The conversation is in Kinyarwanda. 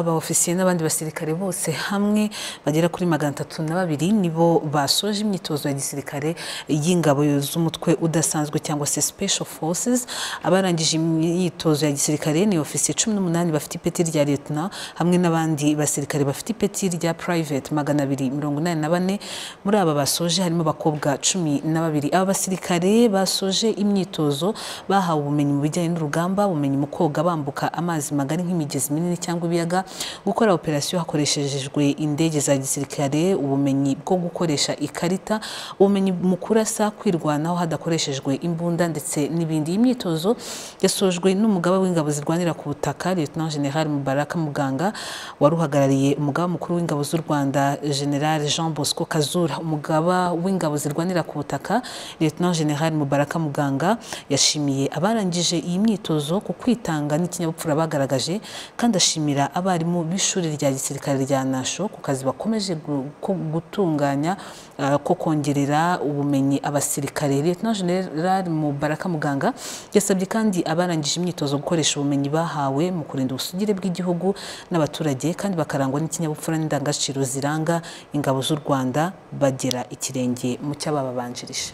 abawofisiye n'abandi basirikare bose hamwe bagera kuri magana atatu na babiri nibo basoje imyitozo ya gisirikare y'ingabo z'umutwe udasanzwe cyangwa se special forces abarangije imyitozo ya gisirikare ni ofisiye cumi n'umunani bafite ipeti rya liyetona hamwe n'abandi basirikare bafite ipeti rya private magana abiri mirongo inani na bane muri aba basoje harimo abakobwa cumi na babiri aba basirikare basoje imyitozo bahawe ubumenyi mu bijyanye n'urugamba ubumenyi mu koga bambuka amazi magari nk'imigezi minini cyangwa ibiyaga gukora operasiyo hakoreshejwe indege za gisirikare ubumenyi bwo gukoresha ikarita ubumenyi mu kurasa kwirwanaho hadakoreshejwe imbunda ndetse n'ibindi iyi myitozo yasojwe n'umugaba w'ingabo zirwanira ku butaka Lieutenant General Mubaraka Muganga wari uhagarariye umugaba mukuru w'ingabo z'u Rwanda General Jean Bosco Kazura umugaba w'ingabo zirwanira ku butaka Lieutenant General Mubaraka Muganga yashimiye abarangije iyi myitozo ku kwitanga n'ikinyabupfura bagaragaje kandi ashimira abarimu b'ishuri rya gisirikare rya nasho ku kazi bakomeje gutunganya ko kongerera ubumenyi abasirikare Lieutenant General Mubaraka Muganga yasabye kandi abarangije imyitozo gukoresha ubumenyi bahawe mu kurinda ubusugire bw'igihugu n'abaturage kandi bakarangwa n'ikinyabupfura n'indangagaciro ziranga ingabo z'u Rwanda bagera ikirenge mu cy'abababanjirije